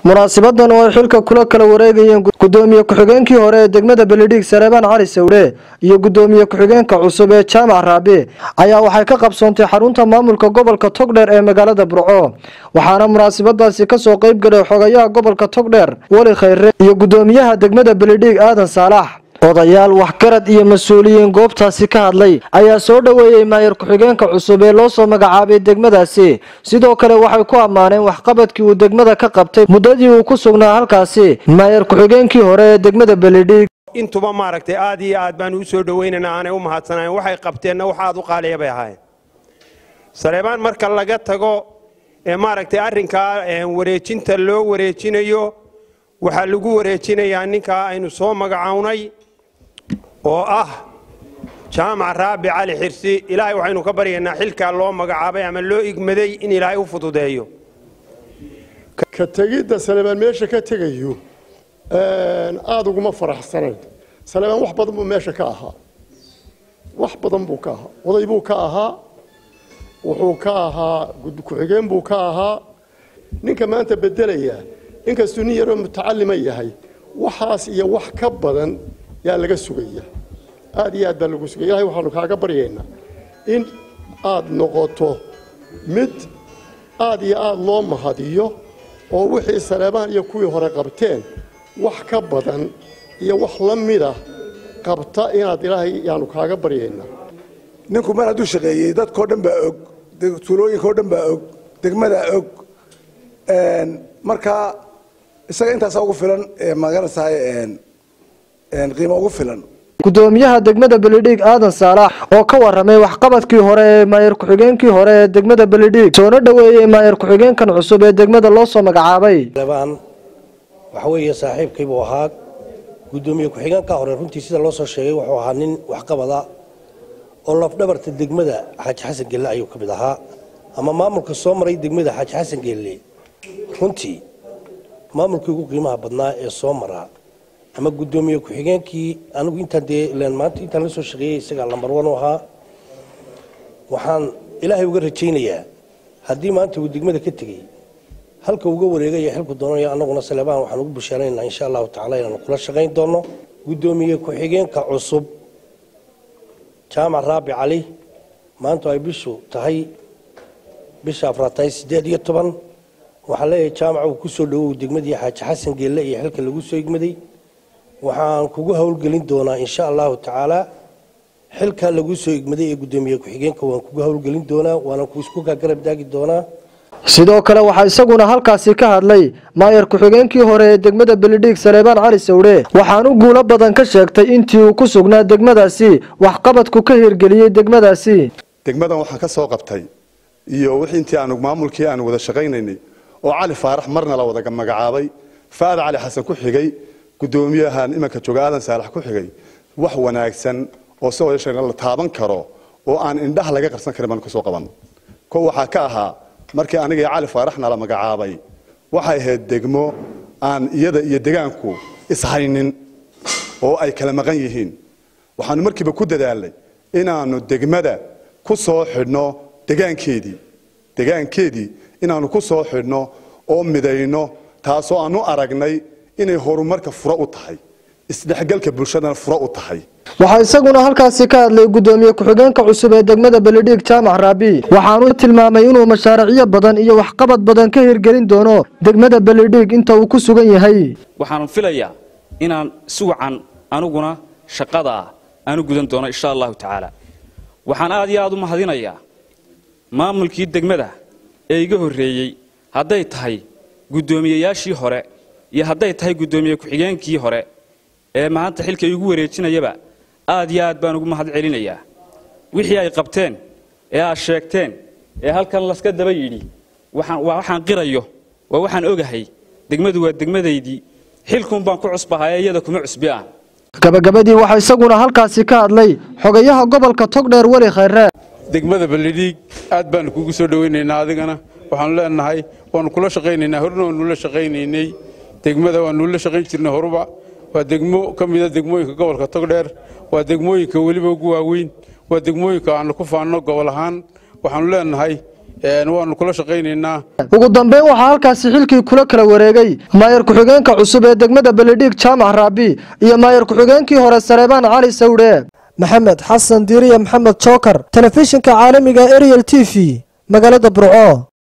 munaasibadan oo ay xilka kula kala wareegayeen gudoomiye ku-xigeenkii hore ee degmada beledhiig sareebaan cali sawdhe iyo gudoomiye ku-xigeenka cusub ee jaamac raabi ayaa waxay ka qabsoontay xarunta maamulka gobolka togdheer ee magaalada burco waxaana munaasabadaasi kasoo qeyb galay xogayaha gobolka togdheer weli khayre iyo gudoomiyaha degmada beledhiig aadan saalax odayaal waxgarad iyo mas-uuliyiin goobtaasi ka hadlay ayaa soo dhoweeyey maayar ku-xigeenka cusub ee loo soo magacaabay degmadaasi sidoo kale waxay ku ammaaneen waxqabadkii uu degmada ka qabtay muddadii uu ku sugnaa halkaasi maayar ku-xigeenkii hore ee degmada beledhiig intuba maaragtay aad iyo aad baan u soo dhoweynana aanay u mahadsanayn waxay qabteenna wax aad u qaaliya bay ahaayeen saleebaan marka laga tago ee maaragtay arrinkaa wareejinta loo wareejinayo waxaa lagu wareejinayaa ninkaa aynu soo magacownay oo ah jaamac raabi cali xirsi ilaahay waxaynu ka baryaynaa xilkaa loo magacaabay ama loo igmaday in ilaahay u fududeeyo ka tegidda saleebaan meesha ka tegayo aada uguma faraxsanayn saleebaan wax badan buu meesha ka ahaa wax badan buu ka ahaa oday buu ka ahaa wuxuu ka ahaa ku-xigeen buu ka ahaa ninka maanta bedelayaa inkastuu nin yaroo mutacalima yahay waxaas iyo wax ka badan yaa laga sugaya aad iyo aad baa lagu sugaya ilahay waxaanu kaaga baryaynaa in aad noqoto mid aad iyo aad loo mahadiyo oo wixii saleebaan iyo kuwii hore qabteen wax ka badan iyo wax la mida qabta inaad ilaahay yaanu kaaga baryaynaa ninku mar hadduu shaqeeyey dadkao dhan baa og tuulooyinkao dhan baa og degmadaa og markaa isaga intaasaa ugu filan magarantahay qiimo ugu filan gudoomiyaha degmada beledhiig aadan saalax oo ka waramay waxqabadkii hore ee maayar ku-xigeenkii hore ee degmada beledhiig soona dhoweeyey maayar ku-xigeenkan cusub ee degmada loo soo magacaabay saleebaan waxa weeye saaxiibkiibuu ahaa gudoomiye ku-xigeenka hore runtii sida loo soo sheegay wuxuu ahaa nin waxqabada oo lafdhabarta degmada xaaji xasan geelle ayuu ka mid ahaa ama maamulka soo maray degmada xaaji xasan geelle runtii maamulkii ugu qiimaha badnaa ee soo maraa ama gudoomiye ku-xigeenkii anigu intaan dee maanta intaan la soo shaqeeyey isagaa lambar wan u ahaa waxaan ilaahay uga rajaynayaa haddii maanta uu degmada ka tegey halka uga wareegaya xilku doonaya annaguna saleebaan waxaan ugu bushaaraynaa insha allahu tacala inaanu kula shaqayn doono gudoomiye ku-xigeenka cusub jaamac raabi cali maanta ay bishu tahay bisha afraad tahay siddeed iyo toban waxaan leeyahay jaamac uu ku soo dhowow degmadii xaaji xasan geelle iyo xilka lagu soo igmaday waxaan kugu howlgelin doonaa insha allahu tacaala xilkaa lagu soo igmaday ee gudoomiye ku-xigeenka waan kugu howlgelin doonaa waana isku garab daagi doonaa sidoo kale waxaa isaguna halkaasi ka hadlay maayar ku-xigeenkii hore ee degmada beledhiig saleebaan cali sawdhe waxaanu guulo badan ka sheegtay intii uu ku sugnaa degmadaasi waxqabadku ka hirgeliyey degmadaasi degmadan waxaan ka soo qabtay iyo wixii intii aanu maamulkii aanu wada shaqaynaynay oo cali faarax marna la wada magacaabay faada cali xasan ku xigay gudoomiyahan imanka jooga aadan saalax ku xigay wax wanaagsan oo si wada la taaban karo oo aan indhaha laga qarsan karin baanu ka soo qaban ko waxaa ka ahaa markii aniga iyo cali faaraxna la magacaabay waxay ahayd degmo aan iyada iyo degaanku ishaynin oo ay kala maqan yihiin waxaanu markiiba ku dadaalnay inaanu degmada ku soo xidhno degaankeedii degaankeedii inaanu ku soo xidhno oo midayno taasoo aanu aragnay inay horumarka furo u tahay isdhexgalka bulshadana furo u tahay waxaa isaguna halkaasi ka hadlay gudoomiye ku-xigeenka cusub ee degmada beledhiig jaamac raabi waxaanu tilmaamay inuu mashaariicyo badan iyo waxqabad badan ka hirgelin doono degmada beledhiig inta uu ku sugan yahay waxaan filayaa inaan si wacan aniguna shaqada ah aanu gudan doono insha allahu tacaala waxaan aad iyo aad u mahadinayaa maamulkii degmada ee iga horreeyey hadday tahay guddoomiyeyaashii hore iyo hadday tahay guddoomiye ku-xigeenkii hore ee maanta xilka igu wareejinayaba aad iyo aad baan ugu mahad celinayaa wixii ay qabteen ee aad sheegteen ee halkan laska daba yidhi waa waxaan qirayo waa waxaan ogahay degmadu waa degmadaydii xilkuun baan ku cusbahay ee iyada kuma cusbi ah gabagabadii waxaa isaguna halkaasi ka hadlay xogayaha gobolka togdheer weli khayre degmada beledhiig aad baanu kugu soo dhowaynaynaa adigana waxaanu leenahay waanu kula shaqaynaynaa horna waanu la shaqaynaynay degmada waanu la shaqayn jirnay horuba waa degmo ka mida degmooyinka gobolka togdheer waa degmooyinka weliba ugu waaweyn waa degmooyinka aanu ku faanno gobol ahaan waxaanu leenahay waanu kula shaqaynaynaa ugu dambeyn waxaa halkaasi xilkii kula kala wareegay maayar ku-xigeenka cusub ee degmada beledhiig jaamac raabi iyo maayar ku-xigeenkii hore sareebaan cali sawdhe maxamed xasan diiriya maxamed jookar telefishinka caalamiga ariel t v magaalada burco